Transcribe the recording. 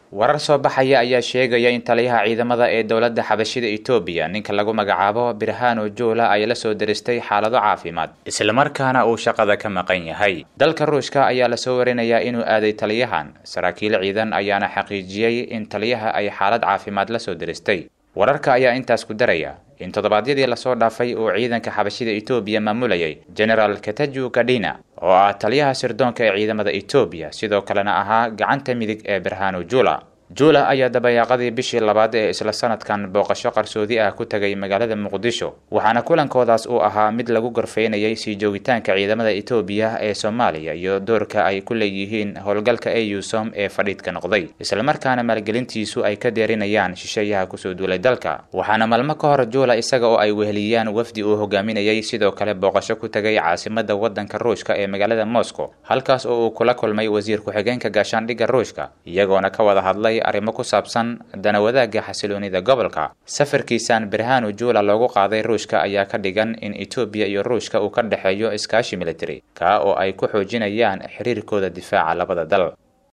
warar soo baxaya ayaa sheegaya in taliyaha ciidamada ee dowladda xabashida etoobiya ninka lagu magacaabo birhano joola ay la soo deristay xaalado caafimaad islamarkaana uu shaqada ka maqan yahay dalka ruushka ayaa lasoo warinayaa inuu aaday taliyahan saraakiil ciidan ayaana xaqiijiyey in taliyaha ay xaalad caafimaad la soo deristay wararka ayaa intaas ku daraya in toddobaadyadii lasoo dhaafay uu ciidanka xabashida etoobiya maamulayay genaraal kataju kadhina oo ah taliyaha sirdoonka ee ciidamada etoobiya sidoo kalena ahaa gacanta midig ee birhano jula jula ayaa dabayaaqadii bishii labaad ee isla sanadkan booqasho qarsoodi ah ku tegay magaalada muqdisho waxaana kulankoodaas uu ahaa mid lagu gorfaynayay sii joogitaanka ciidamada etoobiya ee soomaaliya iyo doorka ay ku leeyihiin howlgalka eusom ee fadhiidka noqday islamarkaana maalgelintiisu ay ka deerinayaan shisheeyaha kusoo duulay dalka waxaana maalmo ka hor jula isaga oo ay weheliyaan wafdi uu hogaaminayay sidoo kale booqasho ku tegay caasimada wadanka ruushka ee magaalada moscow halkaas oo uu kula kulmay wasiir ku-xigeenka gaashaandhigga ruushka iyagoona ka wada hadlay arrimo ku saabsan danawadaagga xasiloonida gobolka safarkiisan birhano jula loogu qaaday ruushka ayaa ka dhigan in etoobiya iyo ruushka uu ka dhexeeyo iskaashi military kaa oo ay ku xoojinayaan xiriirkooda difaaca labada dal